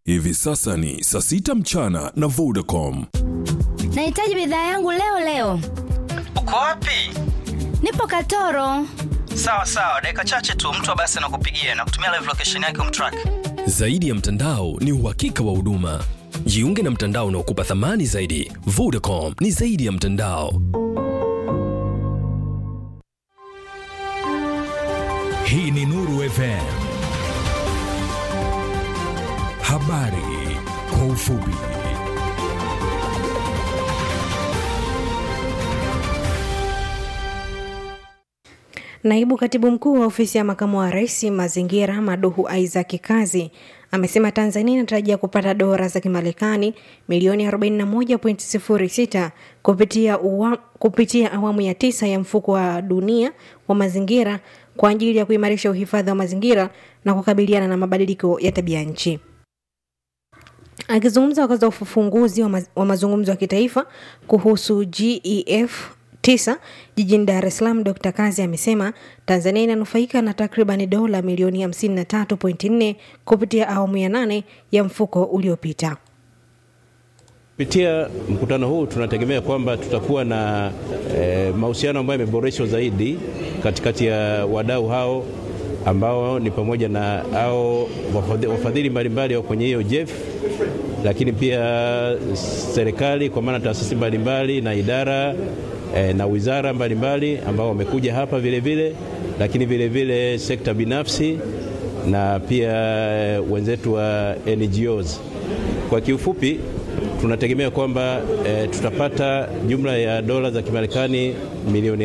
Hivi sasa ni saa sita mchana na Vodacom. Nahitaji bidhaa yangu leo leo. Uko wapi? Nipo Katoro. Sawa sawa, dakika chache tu mtu wa basi anakupigia na kutumia live location yake umtrack. Zaidi ya mtandao ni uhakika wa huduma. Jiunge na mtandao unaokupa thamani zaidi. Vodacom ni zaidi ya mtandao. Hii ni Nuru FM. Habari kwa ufupi. Naibu katibu mkuu wa ofisi ya makamu wa rais mazingira Maduhu Isaac Kazi amesema Tanzania inatarajia kupata dola za Kimarekani milioni 41.06 kupitia, uwa, kupitia awamu ya tisa ya mfuko wa dunia wa mazingira kwa ajili ya kuimarisha uhifadhi wa mazingira na kukabiliana na mabadiliko ya tabia nchi. Akizungumza wakati wa ufunguzi wa, maz, wa mazungumzo ya kitaifa kuhusu GEF tisa jijini Dar es Salaam, Dr. Kazi amesema Tanzania inanufaika na takribani dola milioni 53.4 kupitia awamu ya nane ya mfuko uliopita. Kupitia mkutano huu tunategemea kwamba tutakuwa na e, mahusiano ambayo yameboreshwa zaidi katikati ya wadau hao ambao ni pamoja na hao wafadhili mbalimbali wa kwenye hiyo JEF, lakini pia serikali kwa maana taasisi mbalimbali na idara e, na wizara mbalimbali ambao wamekuja hapa vile vile, lakini vile vile sekta binafsi na pia wenzetu wa NGOs. Kwa kiufupi tunategemea kwamba e, tutapata jumla ya dola za Kimarekani milioni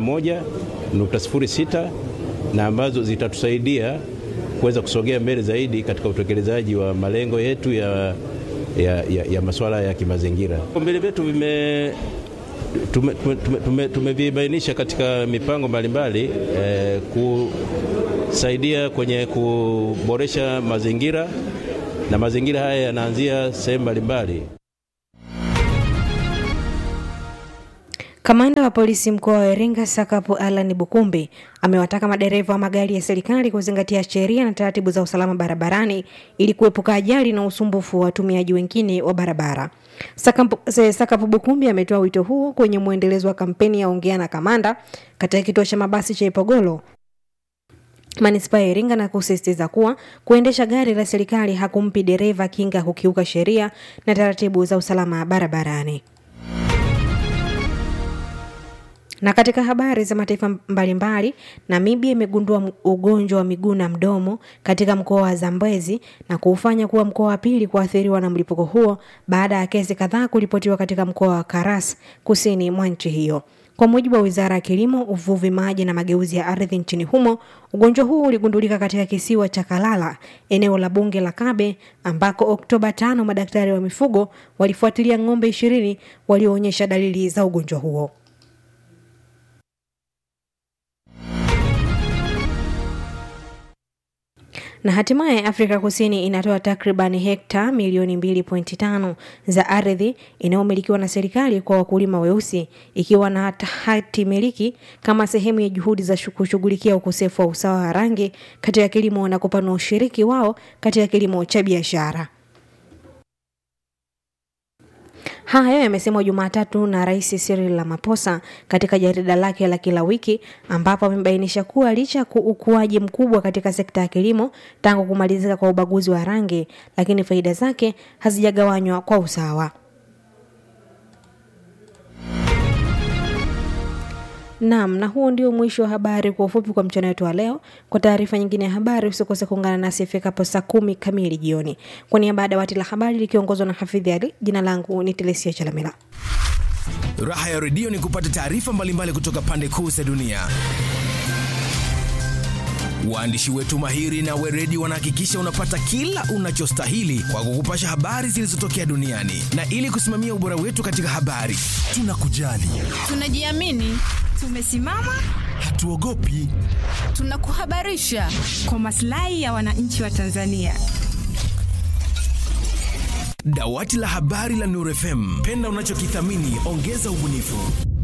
41.06 na ambazo zitatusaidia kuweza kusogea mbele zaidi katika utekelezaji wa malengo yetu ya, ya, ya, ya masuala ya kimazingira. Vipaumbele vyetu vime tumevibainisha tume, tume katika mipango mbalimbali eh, kusaidia kwenye kuboresha mazingira na mazingira haya yanaanzia sehemu mbalimbali. Kamanda wa polisi mkoa wa Iringa Sakapu Alan Bukumbi amewataka madereva wa magari ya serikali kuzingatia sheria na taratibu za usalama barabarani ili kuepuka ajali na usumbufu wa watumiaji wengine wa barabara. Sakapu, Sakapu Bukumbi ametoa wito huo kwenye mwendelezo wa kampeni ya Ongea na Kamanda katika kituo cha mabasi cha Ipogolo manispaa ya Iringa na kusisitiza kuwa kuendesha gari la serikali hakumpi dereva kinga kukiuka sheria na taratibu za usalama barabarani. Na katika habari za mataifa mbalimbali, Namibia imegundua ugonjwa wa miguu na mdomo katika mkoa wa Zambezi na kuufanya kuwa mkoa wa pili kuathiriwa na mlipuko huo baada ya kesi kadhaa kuripotiwa katika mkoa wa Karas kusini mwa nchi hiyo. Kwa mujibu wa wizara ya kilimo, uvuvi, maji na mageuzi ya ardhi nchini humo, ugonjwa huu uligundulika katika kisiwa cha Kalala, eneo la bunge la Kabe, ambako Oktoba tano madaktari wa mifugo walifuatilia ng'ombe ishirini walioonyesha dalili za ugonjwa huo. na hatimaye Afrika Kusini inatoa takriban hekta milioni 2.5 za ardhi inayomilikiwa na serikali kwa wakulima weusi ikiwa na hati miliki kama sehemu ya juhudi za kushughulikia ukosefu wa usawa wa rangi katika kilimo na kupanua ushiriki wao katika kilimo cha biashara. Hayo yamesemwa Jumatatu na Rais Cyril Ramaphosa katika jarida lake la kila wiki, ambapo amebainisha kuwa licha ya ukuaji mkubwa katika sekta ya kilimo tangu kumalizika kwa ubaguzi wa rangi, lakini faida zake hazijagawanywa kwa usawa. Naam, na huo ndio mwisho wa habari kwa ufupi kwa mchana wetu wa leo. Kwa taarifa nyingine ya habari, usikose kuungana nasi ifikapo saa kumi kamili jioni. Kwa niaba ya dawati la habari likiongozwa na Hafidhi Ali, jina langu ni Telesia Chalamila. Raha ya redio ni kupata taarifa mbalimbali kutoka pande kuu za dunia. Waandishi wetu mahiri na weredi wanahakikisha unapata kila unachostahili kwa kukupasha habari zilizotokea duniani, na ili kusimamia ubora wetu katika habari, tunakujali, tunajiamini, tumesimama, hatuogopi, tunakuhabarisha kwa maslahi ya wananchi wa Tanzania. Dawati la habari la Nuru FM, penda unachokithamini, ongeza ubunifu.